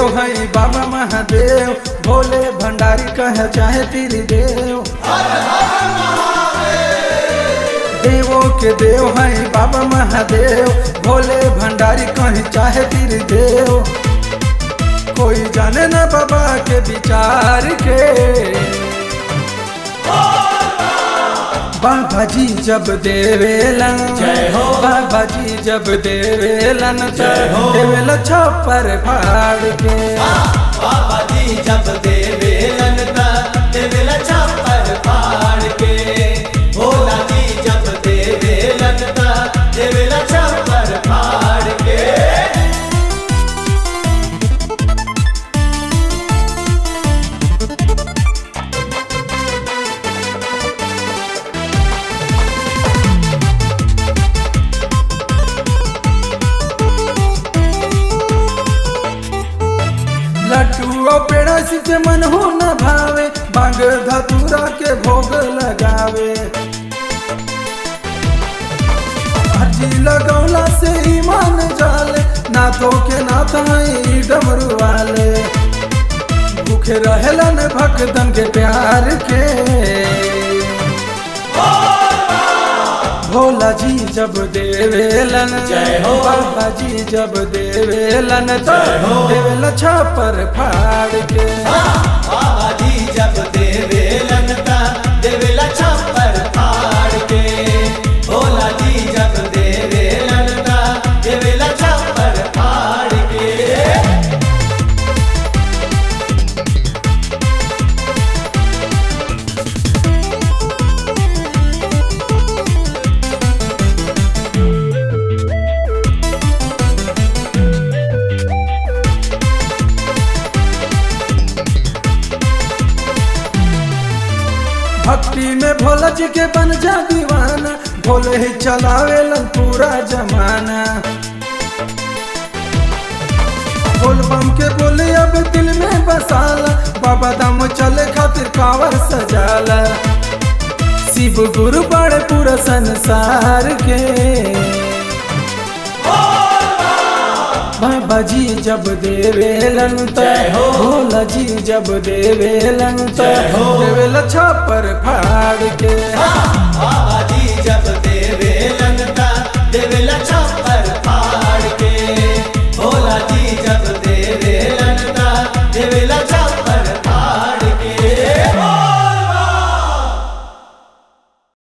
देव है बाबा महादेव भोले भंडारी कह चाहे तेरी देव देवों के देव है बाबा महादेव भोले भंडारी कहीं चाहे तेरी देव कोई जाने ना बाबा के विचार के बाबा जी जब देवेलन जय हो। बाबा जी जब देवेलन जय हो। देवेल छप्पर फाड़ के बाबा जी जब देवेलन ता देवेला छप्पर फाड़ के भोला जी जब देवेलन ता देवेला छप्पर फाड़ के लड्डू और पेड़ा से मन हो न भावे बांग धतूरा के भोग लगावे अर्जी लगौला से ईमान जाले नाथों के नाथ हैं डमरू वाले भूखे रहेलन भक्तन के प्यार के भोला जी जब देवेलन जय हो। बाबा जी जब देवेलन तो जय हो। देवेल छापर फाड़ के बाबा जी जब देवेलन ता देवेला छप्पर फाड़ के भोला जी जब देवेलन ता देवेला छप्पर फाड़ के भक्ति में भोला जी के बन जा दीवाना भोले ही चलावेलन पूरा जमाना बोल बम के बोले अब दिल में बसाला बाबा दम चले खातिर कावर सजाला शिव गुरु बड़े पूरा संसार के बाबा जी जब देवेलन तो जय हो। भोला जी जब देवेलन तो जय हो। देवेल छापर फाड़ के बाबा जी जब